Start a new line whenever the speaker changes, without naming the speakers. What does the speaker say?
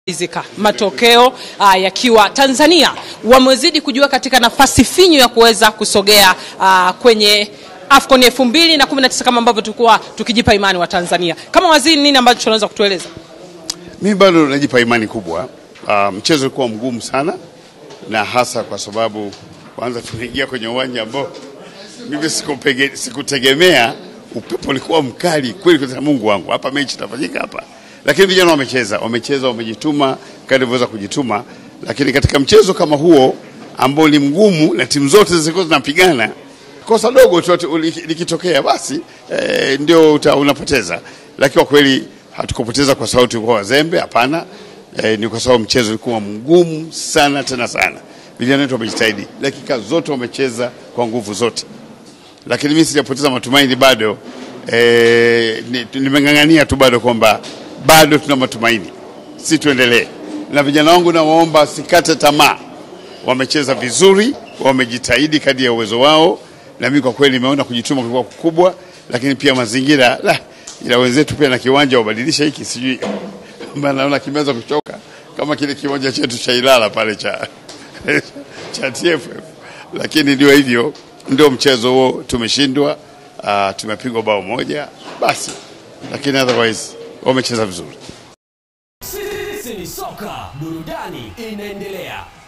zika matokeo uh, yakiwa Tanzania wamezidi kujua katika nafasi finyu ya kuweza kusogea uh, kwenye AFCON 2019 kama ambavyo tulikuwa tukijipa imani wa Tanzania. Kama waziri, nini ambacho tunaweza kutueleza?
Mimi bado najipa imani kubwa. Uh, mchezo ulikuwa mgumu sana, na hasa kwa sababu kwanza tunaingia kwenye uwanja ambao mimi sikupege- sikutegemea. Upepo ulikuwa mkali kweli, kwa Mungu wangu, hapa mechi itafanyika hapa, lakini vijana wamecheza, wamecheza, wamejituma kadri walivyoweza kujituma, lakini katika mchezo kama huo ambao ni mgumu na timu zote zilikuwa zinapigana, kosa dogo tu liki- likitokea basi eh, ndio uta, unapoteza. Lakini kwa kweli hatukupoteza kwa sababu tulikuwa wazembe, hapana. Eh, ni kwa sababu mchezo ulikuwa mgumu sana tena sana. Vijana wetu wamejitahidi, dakika zote wamecheza kwa nguvu zote, lakini mimi sijapoteza matumaini bado. Eh, ni- nimeng'ang'ania tu bado kwamba bado tuna matumaini, si tuendelee. Na vijana wangu nawaomba sikate tamaa, wamecheza vizuri, wamejitahidi kadri ya uwezo wao, na mimi kwa kweli nimeona kujituma kulikuwa kukubwa, lakini pia mazingira la, ila wenzetu pia na kiwanja wabadilisha hiki, sijui maana naona kimeanza kuchoka kama kile kiwanja chetu cha Ilala pale cha cha TFF, lakini ndio hivyo, ndio mchezo huo, tumeshindwa. Uh, tumepigwa bao moja basi, lakini otherwise wamecheza vizuri.
Sisi ni soka, burudani inaendelea.